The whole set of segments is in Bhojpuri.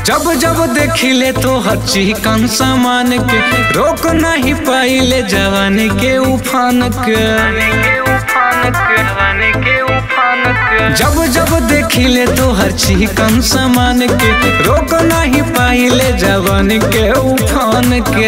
जब जब देखिले तो हर चिकन सामान के रोक नहीं पाइले जवानी के उफान के जब जब देखिले तो हर चिकन सामान के रोक नहीं पाइले जवानी के उफान के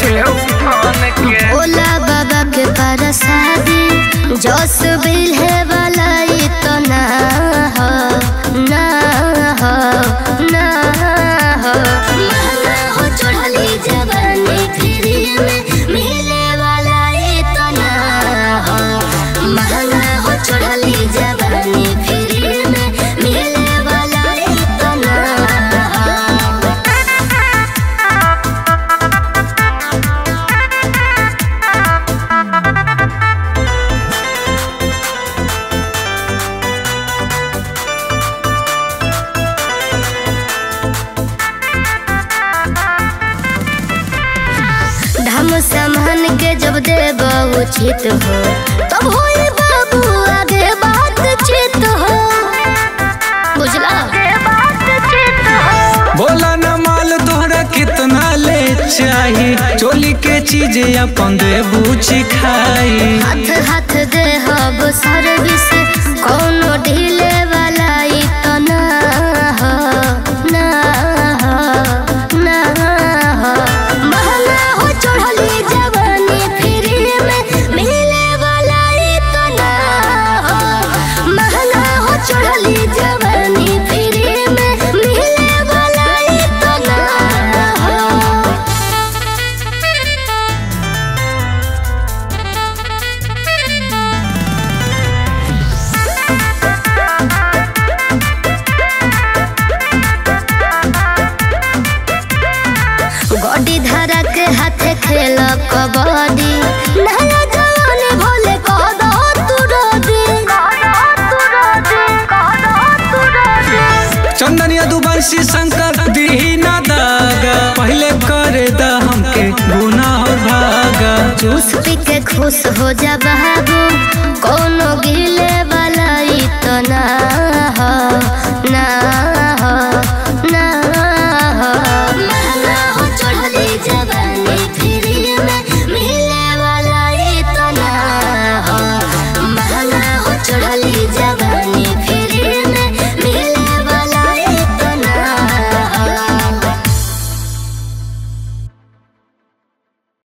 भोला बाबा के परसादी जोस बिल है वाला ये तो ना हो ना हो ना हो महंगा हो चढ़ली जवानी फ्री में मिले वाला ये तो ना हो महंगा हो चढ़ली जवानी फ्री में मिले वाला ये तो ना हो धम सम्हन के जब देब उचित हो तब होई बाबू आगे बातचीत हो बुझला बोला न माल तोहरा कितना ले चाही चोली के चीज अपन दे बूझी खाई हाथ हाथ दे हब सर्विस कोनो ढीले वाला ई तो ना हो ना हो ना हो महंगा हो चढ़ली जवानी फ्री में मिले वाला ई तो ना हो महंगा हो चढ़ली जवानी फ्री में मिले वाला ई तो ना हो गोडी धरा के हाथे खेल कबड्डी नया जवानी भोले कह दो तू रोदी चंदनिया दुबंशी शंकर दीना दागा पहले करे दा हमके गुना और भागा जूस पी के खुश हो जा बाबू कोनो गिले